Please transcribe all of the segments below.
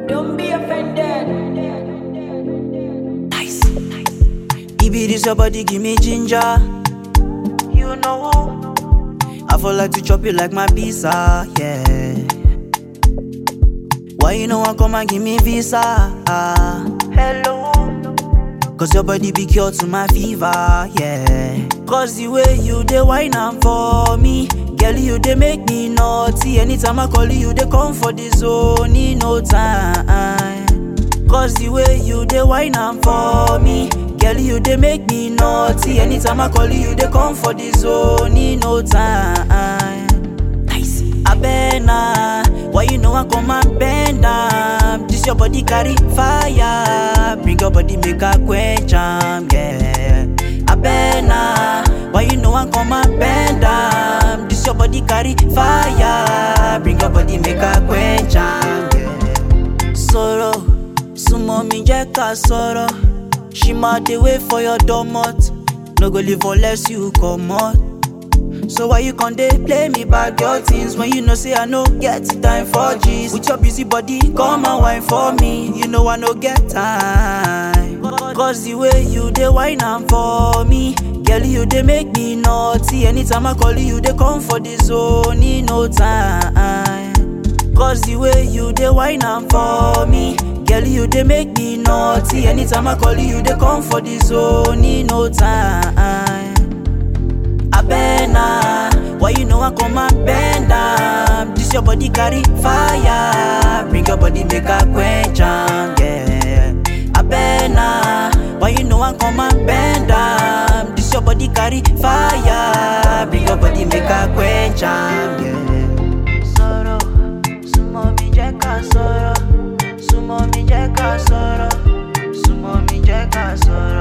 Don't be offended. Nice. Ibi this your body give me ginger. You know. I feel like to chop you like my pizza, yeah. Why you know I come and give me visa? Ah, hello. Cause your body be cure to my fever, yeah. Cause the way you dey wine am for me, girl you dey make me naughty. Anytime I call you, you dey come for the zone in no time. Cause the way you dey wine am for me, girl you dey make me naughty. Anytime I call you, you dey come for the zone in no time. Nice. Abena, why you know I come and bend am? This your body carry fire, bring your body make a quench am, yeah. Abena, why you know I come and bend am? This your body carry fire, bring your body make a quench am, yeah. Sọ̀rọ̀, súnmọ́ mi jẹ́ ká sọ̀rọ̀. She ma dey wait for your domot, no go leave unless you comot. So why you con dey play me bad girl things when you know say I no get time for G's? With your busy body, come and wine for me. You know I no get time. Cause the way you dey wine am for me, girl you dey make me naughty. Anytime I call you, you dey come for the zone in no time. Cause the way you dey wine am for me, girl you dey make me naughty. Anytime I call you, you dey come for the zone in no time. Abena, why you know I come and bend am? This your body carry fire, bring your body make a quench am, yeah. Abena, why you know I come and bend am? This your body carry fire, bring your body make a quench am, yeah. Sọ̀rọ̀, súnmọ́ mi jẹ́ ká sọ̀rọ̀, súnmọ́ mi jẹ́ ká sọ̀rọ̀, súnmọ́ mi jẹ́ ká sọ̀rọ̀.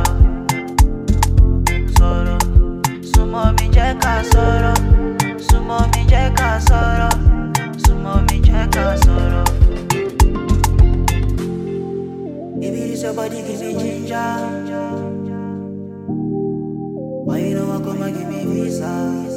sọ̀rọ̀ súnmọ́ mi jẹ́ ká sọ̀rọ̀ súnmọ́ mi jẹ́ ká sọ̀rọ̀ súnmọ́ mi jẹ́ ká sọ̀rọ̀. Baby, this your body give me ginger. Why you know I come and give me visa?